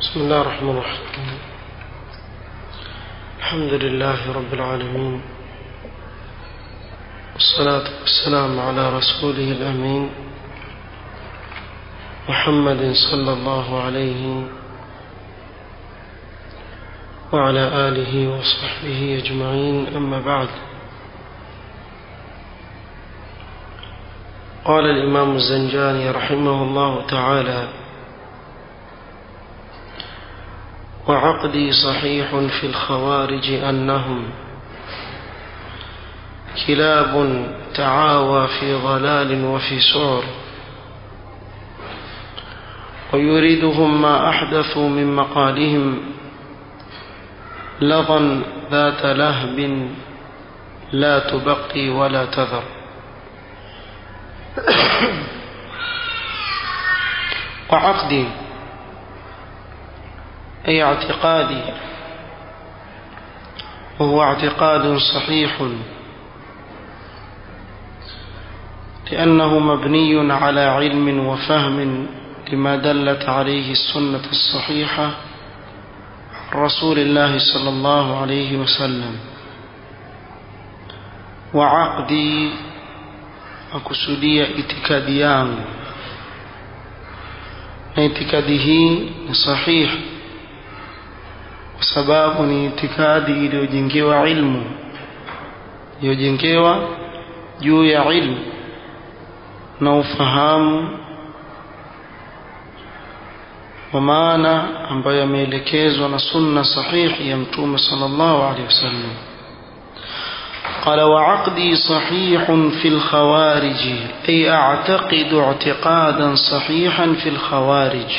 بسم الله الرحمن الرحيم الحمد لله رب العالمين والصلاة والسلام على رسوله الأمين محمد صلى الله عليه وعلى آله وصحبه أجمعين أما بعد قال الإمام الزنجاني رحمه الله تعالى وعقدي صحيح في الخوارج أنهم كلاب تعاوى في ضلال وفي سعر ويريدهم ما أحدثوا من مقالهم لظا ذات لهب لا تبقي ولا تذر وعقدي أي اعتقادي وهو اعتقاد صحيح لأنه مبني على علم وفهم لما دلت عليه السنة الصحيحة عن رسول الله صلى الله عليه وسلم وعقدي akusudia itikadi yangu na itikadi hii ni sahihi kwa sababu ni itikadi iliyojengewa ilmu iliyojengewa juu ya ilmu na ufahamu wa maana ambayo yameelekezwa na sunna sahihi ya mtume sallallahu alaihi wasallam قال وعقدي صحيح في الخوارج أي أعتقد اعتقادا صحيحا في الخوارج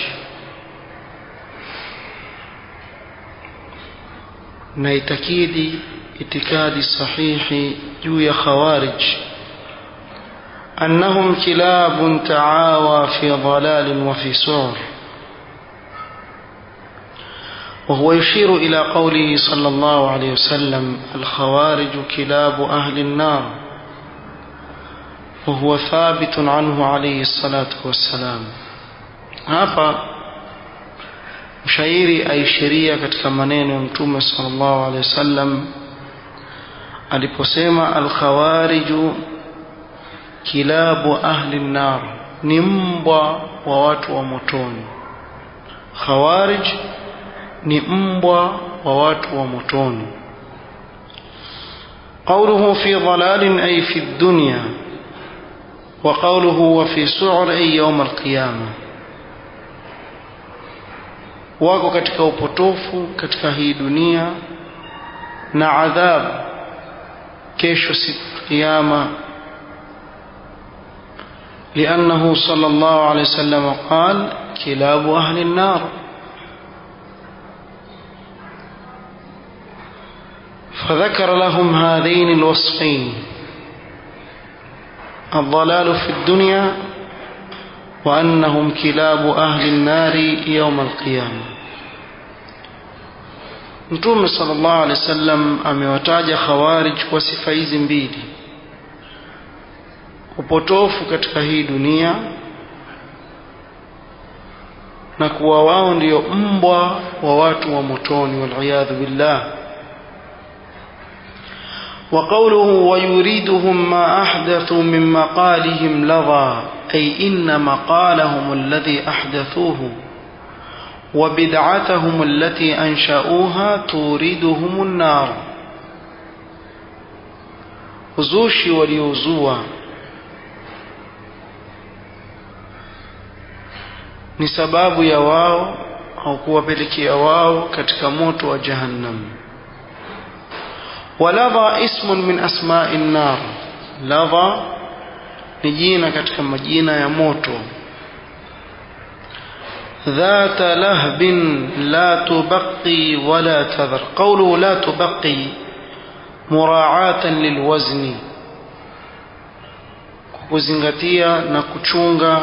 نيتكيدي اعتقادي صحيح جوي خوارج أنهم كلاب تعاوى في ضلال وفي سعر وهو يشير إلى قوله صلى الله عليه وسلم الخوارج كلاب أهل النار وهو ثابت عنه عليه الصلاة والسلام hapa mshairi aishiria katika maneno ya mtume sallallahu alaihi wasallam aliposema alkhawariju kilabu ahli nar ni mbwa wa watu wa motoni khawarij ni mbwa wa watu wa motoni قوله في ضلال أي في الدنيا وقوله وفي سعر أي يوم القيامة wako katika upotofu katika hii dunia na adhabu kesho siku kiyama لأنه صلى الله عليه وسلم قال كلاب أهل النار فذكر لهم هذين الوصفين الضلال في الدنيا وأنهم كلاب أهل النار يوم القيامة Mtume sallallahu alaihi wasallam amewataja khawarij kwa sifa hizi mbili, upotofu katika hii dunia na kuwa wao ndio mbwa wa watu wa motoni, waliyadhu billah. وقوله ويريدهم ما أحدثوا من مقالهم لظى أي إن مقالهم الذي أحدثوه وبدعتهم التي أنشأوها توردهم النار uzushi waliozua ni sababu ya wao au kuwapelekea wao katika moto wa jahannam ولظى اسم من أسماء النار لظى نجينا katika majina ya moto ذات لهب لا تبقي ولا تذر قوله لا تبقي مراعاة للوزن kuzingatia na kuchunga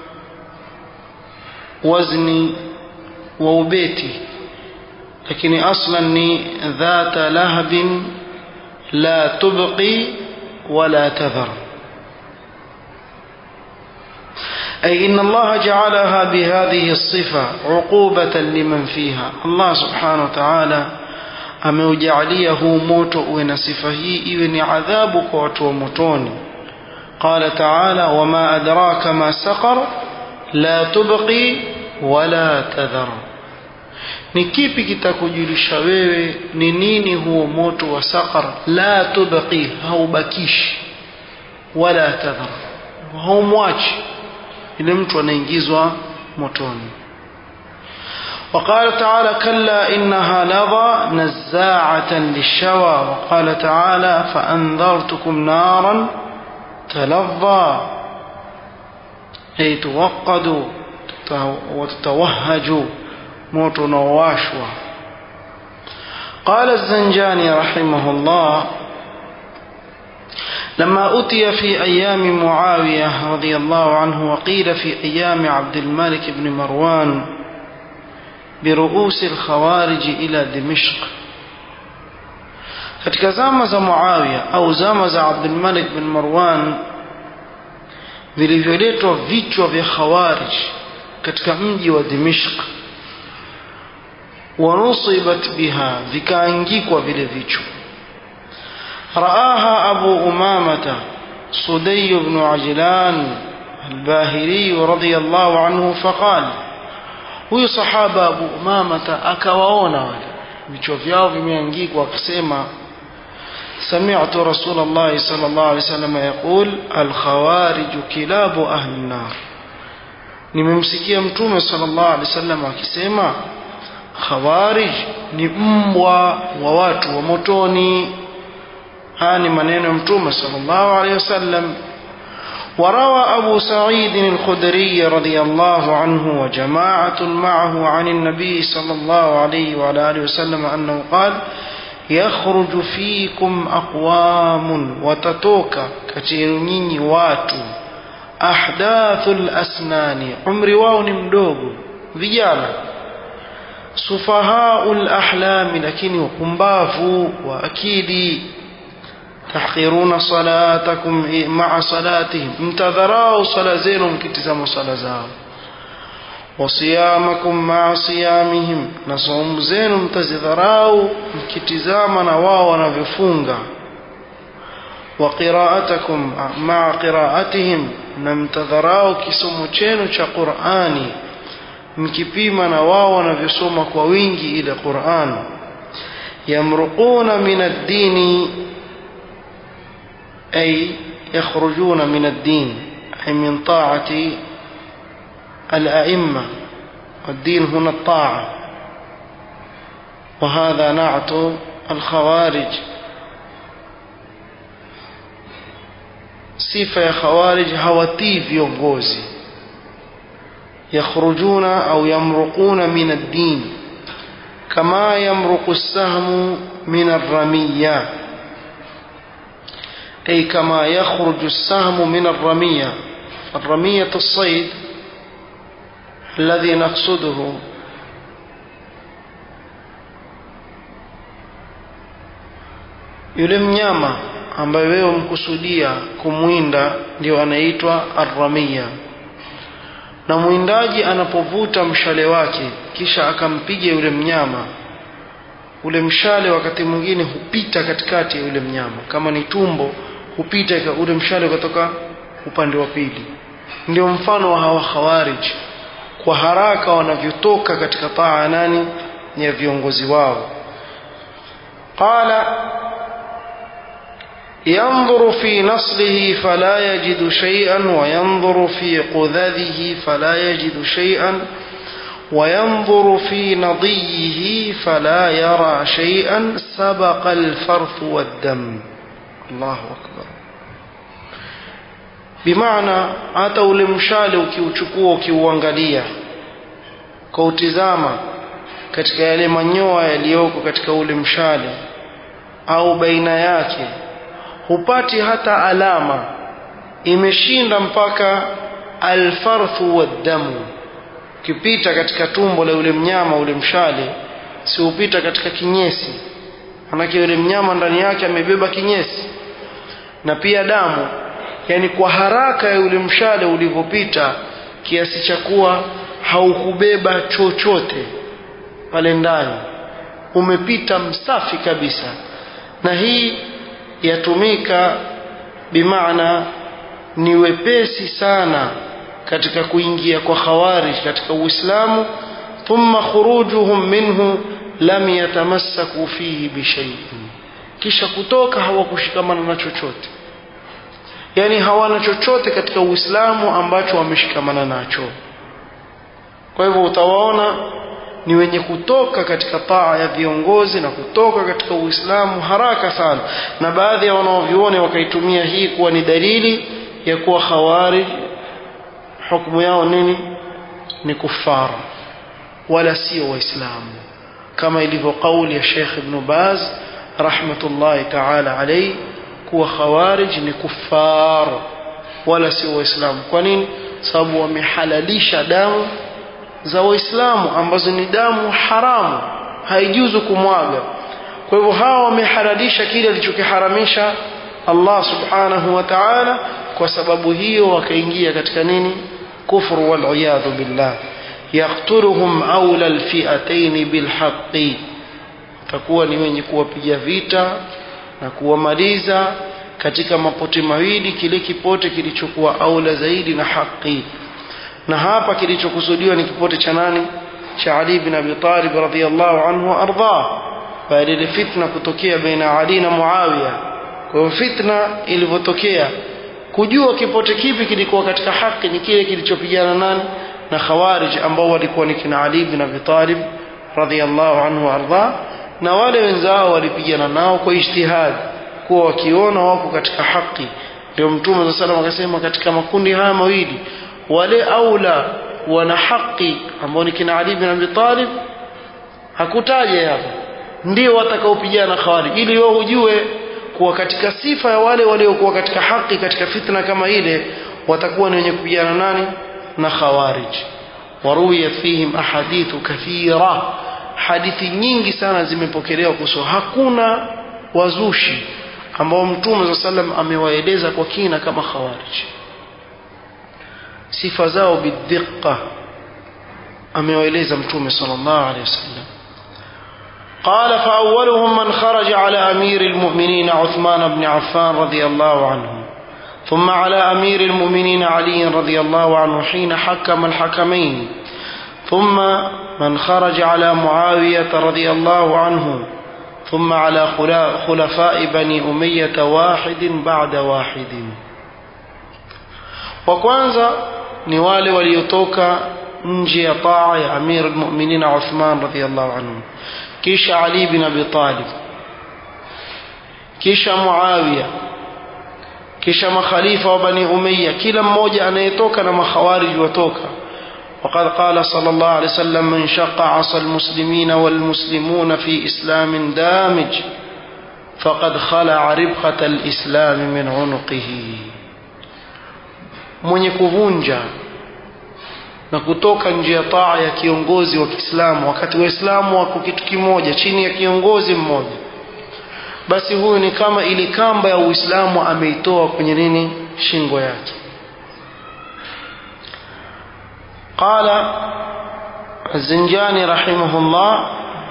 wazni wa ubeti lakini aslan ni dhata lahabin la tubqi wala tadhar أي إن الله جعلها بهذه الصفة عقوبة لمن فيها الله سبحانه وتعالى ameujalia huu moto uwe na sifa hii iwe ni adhabu kwa watu wa motoni qala taala wama adraka ma saqar la tubqi wala tadhar ni kipi kitakujulisha wewe ni nini huo moto wa saqar la tubqi haubakishi wala tadhar haumwachi ile mtu anaingizwa motoni وقال تعالى كلا إنها لظى نزاعة للشوى وقال تعالى فأنذرتكم نارا تلظى أي توقد وتتوهج موت نواشوى قال الزنجاني رحمه الله لما أتي في أيام معاوية رضي الله عنه وقيل في أيام عبد الملك بن مروان برؤوس الخوارج إلى دمشق katika zama za Muawiya au zama za Abdul Malik bin Marwan vilivyoletwa vichwa vya Khawarij katika mji wa Dimishq wanusibat biha vikaangikwa vile vichwa رآها أبو أمامة صدي بن عجلان الباهلي رضي الله عنه فقال huyu sahaba Abu Umamata akawaona wale vichwa vyao vimeangikwa akasema سمعت رسول الله صلى الله عليه وسلم يقول الخوارج كلاب أهل النار nimemsikia mtume sallallahu alaihi wasallam akisema khawarij ni mbwa wa watu wa motoni haya ni maneno ya mtume sallallahu alaihi wasallam وروى أبو سعيد الخدري رضي الله عنه وجماعة معه عن النبي صلى الله عليه وعلى آله وسلم أنه قال يخرج فيكم أقوام وتتوكا كتيرنيني واتو أحداث الأسنان عمري واوني مدوغو vijana sufahau lahlami lakini wapumbavu wa akili tahqiruna salatakum maa salatihim mtadharau sala zenu mkitizama sala zao wasiyamakum maa siyamihim na saumu zenu mtazidharau mkitizama na wao wanavyofunga wa qiraatakum maa qiraatihim na mtadharau kisomo chenu cha qurani mkipima na wao wanavyosoma kwa wingi ile quran yamruquna min ad-dini أي يخرجون من الدين أي من طاعة الأئمة والدين هنا الطاعة وهذا نعت الخوارج sifa ya khawarij hawatii viongozi yakhrujuna au yamruquna min ad-din kama yamruqu as-sahmu min ar-ramiyya أي كما يخرج السهم من الرمية الرمية الصيد الذي نقصده yule mnyama ambaye wewe umkusudia kumwinda ndio anaitwa arramia na mwindaji anapovuta mshale wake kisha akampiga yule mnyama ule mshale wakati mwingine hupita katikati ya yule mnyama kama ni tumbo hupita ule mshale ukatoka upande wa pili ndio mfano wa hawa khawarij kwa haraka wanavyotoka katika taa nani ya viongozi wao qala ينظر في نصله فلا يجد شيئا وينظر في قذذه فلا يجد شيئا وينظر في نضيه فلا يرى شيئا سبق الفرث والدم الله أكبر بمعنى hata ule mshale ukiuchukua ukiuangalia kwa utizama katika yale manyoa yaliyoko katika ule mshale au baina yake hupati hata alama imeshinda mpaka alfarthu waddamu ukipita katika tumbo la yule mnyama ule mshale si upita katika kinyesi manake yule mnyama ndani yake amebeba kinyesi na pia damu yani kwa haraka ya yule mshale ulivyopita kiasi cha kuwa haukubeba chochote pale ndani umepita msafi kabisa na hii yatumika bimaana ni wepesi sana katika kuingia kwa khawarij katika uislamu thumma khurujuhum minhu lam yatamassaku fihi bishaiin kisha kutoka hawakushikamana na chochote yani hawana chochote katika uislamu ambacho wameshikamana nacho kwa hivyo utawaona ni wenye kutoka katika taa ya viongozi na kutoka katika uislamu haraka sana na baadhi ya wanaovyuoni wakaitumia hii kuwa ni dalili ya kuwa khawarij hukumu yao nini ni kufara wala sio waislamu kama ilivyo kauli ya Sheikh Ibn Baz rahmatullahi ta'ala alayhi kuwa khawarij ni kufar wala sio waislamu kwa nini sababu wamehalalisha damu za waislamu ambazo ni damu haramu haijuzu kumwaga kwa hivyo hawa wamehalalisha kile alichokiharamisha Allah subhanahu wa ta'ala kwa sababu hiyo wakaingia katika nini kufru wal iyadhu billah yaqtuluhum awla alfi'atayn bilhaqqi takuwa ni wenye kuwapiga vita na kuwamaliza katika mapote mawili kile kipote kilichokuwa aula zaidi na haki na hapa kilichokusudiwa ni kipote cha nani cha Ali bin Abi Talib radhiyallahu anhu arda baada ile fitna kutokea baina Ali na Muawiya kwa hiyo fitna ilivyotokea kujua kipote kipi kilikuwa katika haki ni kile kilichopigana nani na khawarij ambao walikuwa ni kina Ali bin Abi Talib radhiyallahu anhu arda na wale wenzao walipigana nao kwa ijtihad kuwa wakiona wako katika haki ndio mtume wa sallam akasema katika makundi haya mawili wale aula wana haki ambao ni kina Ali bin Abi Talib hakutaja hapa ndio watakaopigana khawarij ili wao ujue kuwa katika sifa ya wale waliokuwa katika haki katika fitna kama ile watakuwa ni wenye kupigana nani na khawarij waruwiyat fihim ahadithu kathira hadithi nyingi sana zimepokelewa kuhusu hakuna wazushi ambao mtume saa sallam amewaeleza kwa kina kama khawarij sifa zao bidhiqa amewaeleza mtume sallallahu alaihi wasallam قال فأولهم من خرج على أمير المؤمنين عثمان بن عفان رضي الله عنه ثم على أمير المؤمنين علي رضي الله عنه حين حكم الحكمين ثم من خرج على معاوية رضي الله عنه ثم على خلفاء بني أمية واحد بعد واحد وكwanza ni wale waliotoka nje ya taa ya Amir al-Mu'minin Uthman radhiyallahu anhu kisha Ali bin Abi Talib kisha Muawiya kisha makhalifa wa Bani Umayya kila mmoja anayetoka na makhawarij watoka وقد قال صلى الله عليه وسلم من شق عصى المسلمين والمسلمون في إسلام دامج فقد خلع ربقة الإسلام من عنقه mwenye kuvunja na kutoka nje ya taa ya kiongozi wa Kiislamu wakati waislamu wako kitu kimoja chini ya kiongozi mmoja basi huyu ni kama ili kamba ya Uislamu ameitoa kwenye nini shingo yake قال الزنجاني رحمه الله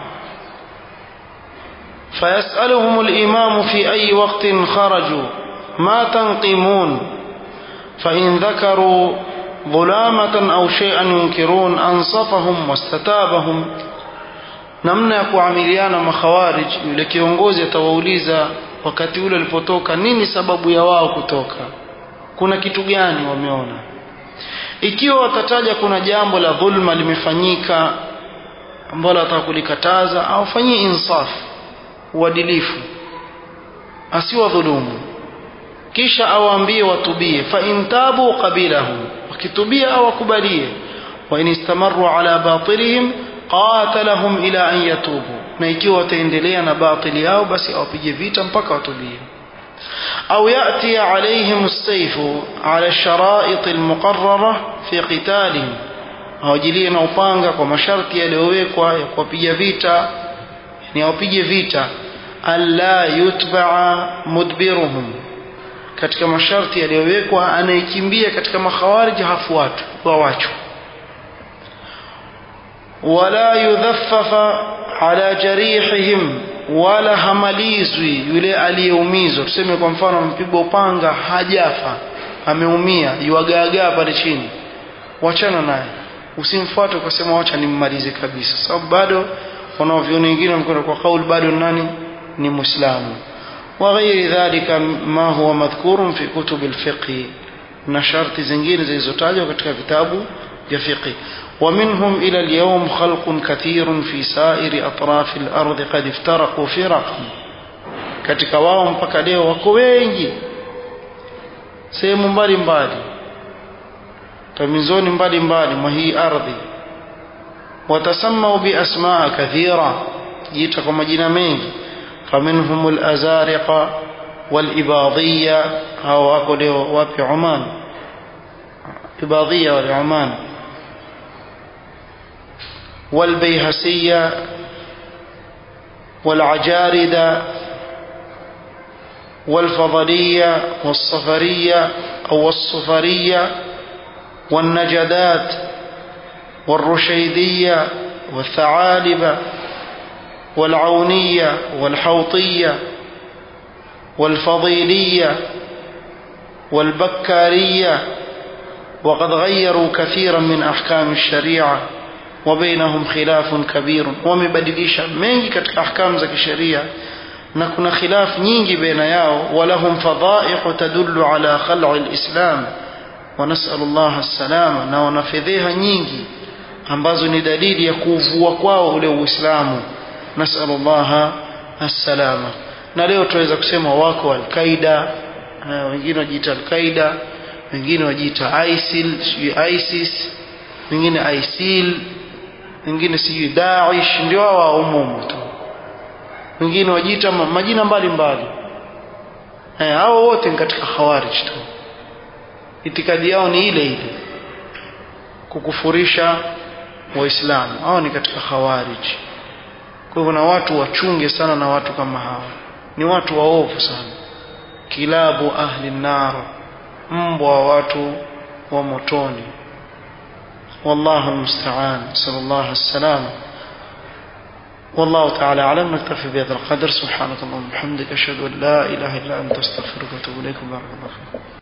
فيسألهم الإمام في أي وقت خرجوا ما تنقمون فإن ذكروا ظلامة أو شيئا ينكرون أنصفهم واستتابهم namna ya kuamiliana makhawarij yule kiongozi atawauliza wakati ule alipotoka nini sababu ya wao kutoka kuna kitu gani wameona ikiwa watataja kuna jambo la dhulma limefanyika ambalo ataka kulikataza awafanyie insaf uadilifu asiwadhulumu kisha awaambie watubie fa in tabu qabilahu wakitubia awakubalie wa in istamaru ala batilihim qatalahum ila an yatubu na ikiwa wataendelea na batili yao basi awapige vita mpaka watubie أو يأتي عليهم السيف على الشرائط المقررة في قتالهم awajilie na upanga kwa masharti yaliyowekwa ya kuwapiga vita ni awapige vita alla yutbaa mudbiruhum katika masharti yaliyowekwa anayekimbia katika makhawarij hafuatwi wawachwa wala yudhaffafa ala jarihihim wala hamalizwi yule aliyeumizwa tuseme kwa mfano mpigwa upanga hajafa ameumia yuagaagaa pale chini wachana naye usimfuate ukasema wacha nimmalize kabisa sababu bado wanaovyoni wengine wamekwenda kwa kauli bado nani ni muislamu وغير ذلك ما هو مذكور في كتب الفقه na sharti zingine zilizotajwa katika vitabu vya fiqh ومنهم إلى اليوم خلق كثير في سائر أطراف الأرض قد افترقوا فرقا katika wao mpaka leo wako wengi sehemu mbalimbali pembezoni mbalimbali mwa hii ardhi watasamau biasmaa kathira jiita kwa majina mengi فمنهم الأزارقة والإباضية أو أقول وابي عمان إباضية والعمان والبيهسية والعجاردة والفضلية والصفرية أو الصفرية والنجدات والرشيدية والثعالبة والعونية والحوطية والفضيلية والبكارية وقد غيروا كثيرا من أحكام الشريعة وبينهم خلاف كبير ومبدليشا mengi katika ahkam za kisheria na kuna khilaf nyingi baina yao walahum fadaihu tadullu ala khal'i alislam wa nas'alu Allah as-salama na wana fedheha nyingi ambazo ni dalili ya kuvua kwao ule uislamu nasalu llaha assalama na leo tunaweza kusema wako alqaida wengine wajiita alqaida wengine wajiita isil sijui isis wengine isil wengine sijui daish ndio hawa umumu tu wengine wajiita majina mbalimbali hao wote ni katika khawarij tu itikadi yao ni ile ile kukufurisha waislamu hao ni katika khawarij kwa hivyo na watu wachunge sana na watu kama hawa ni watu waovu sana kilabu ahli nar mbwa wa watu wa motoni والله المستعان نسأل الله السلامة والله تعالى أعلم نكتفي بهذا القدر سبحانك اللهم وبحمدك أشهد أن لا إله إلا أنت أستغفرك وأتوب إليك بارك الله فيك